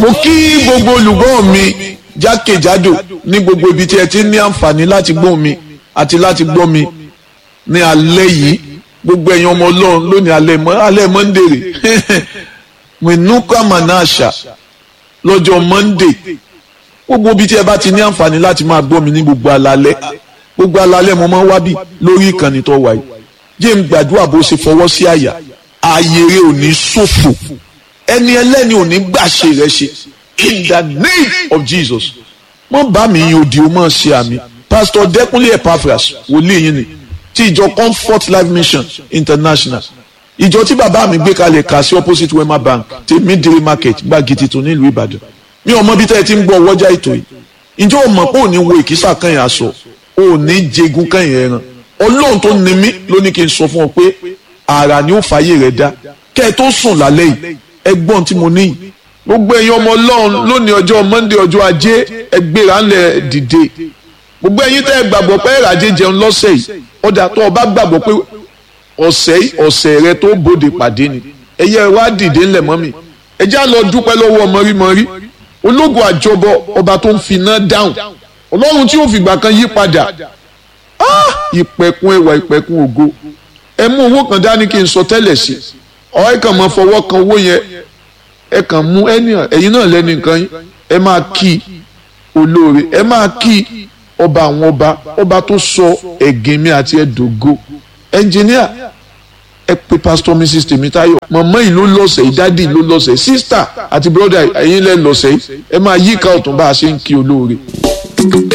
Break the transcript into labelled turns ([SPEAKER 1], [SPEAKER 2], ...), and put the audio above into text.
[SPEAKER 1] mo kí gbogbo olùgbọ́ mi jákèjádò ní gbogbo ibi tí ẹ ti ní àǹfààní láti gbọ́ mi àti láti gbọ́ mi ní alẹ́ yìí gbogbo ẹ̀yin ọmọ ọlọ́run lónìí alẹ́ mọ́ alẹ́ monday rè mẹ́nukà manasha lọ́jọ́ monday gbogbo ibi tí ẹ bá ti ní àǹfààní láti máa gbọ́ mi ní gbogbo alalẹ́ gbogbo alalẹ́ mo máa ń wábì lórí ìkànnì tó wáyé jẹ́ ń gbàdúrà bó ṣe fọwọ́ sí àyà ààyè rẹ ò ní ṣòfò ẹni ẹlẹ́ni ò ní gbàṣe rẹ ṣe in the name of jesus mọ bá mi yin òdì o mọ ṣe àmì pastor dẹkùnlé epaphras wòlíì yín ni ti ìjọ comfort life mission international ìjọ tí bàbá mi gbé kalẹ̀ kà sí opposite wema bank ti midiri market gbági tuntun nílùú ìbàdàn mi ò mọ bí tẹ́ ẹ ti ń gbọ́ ọwọ́jà ètò yìí ǹjẹ́ o mọ̀ pé ò ní wo ìkísà kan yẹn aṣọ ò ní jẹgun kan yẹn ẹran ọlọ́run tó ní mí ló ní kí n sọ fún ọ pé àrà ni ó fàyè rẹ dá kẹ́ ẹ tó sùn lálẹ́ yìí ẹgbọ́n tí mo ní yìí gbogbo ẹ̀yin ọmọ ọlọ́run lónìí ọjọ́ monday ọjọ́ ajé ẹgbẹ́ra ńlẹ̀ dìde gbogbo ẹ̀yin tẹ́ ẹ gbàgbọ́ pé ẹ̀ràjẹ jẹun lọ́sẹ̀ yìí ọjà tó o bá gbàgbọ́ pé ọ̀sẹ̀ ọ̀sẹ̀ rẹ tó bòde pàdé ni ẹ̀yẹ wá dìde ńlẹ̀ mọ́ mi ẹ já lọ dúpẹ́ lọ́wọ́ mọ́rímọ́rí ológun àjọbọ ọba tó ń finá dáhùn ọlọ́run tí ó fìgbà kan yí padà ìpẹ̀kun ẹwà ìpẹ̀kun ògo ẹ mú owó kan dání kí n sọ tẹ́lẹ̀ sí ọ ẹ kàn máa fọwọ́ kan owó yẹn ẹ kàn mú ẹni ẹ̀yin náà lẹ́nu nǹkan yín ẹ máa kí olóore ẹ máa kí ọba àwọn ọba ọba tó sọ ẹ̀gìn mi àti ẹ̀dógó ẹnjìníà ẹ pe pastor mrs tèmítáyọ̀ màmá yìí ló lọ́sẹ̀ yìí dádì ló lọ́sẹ̀ sísítà àti bọ́dà ẹ̀yin lẹ́ lọ́sẹ̀ yìí ẹ máa yíká ọ̀tún bá a ṣe ń kí olóore.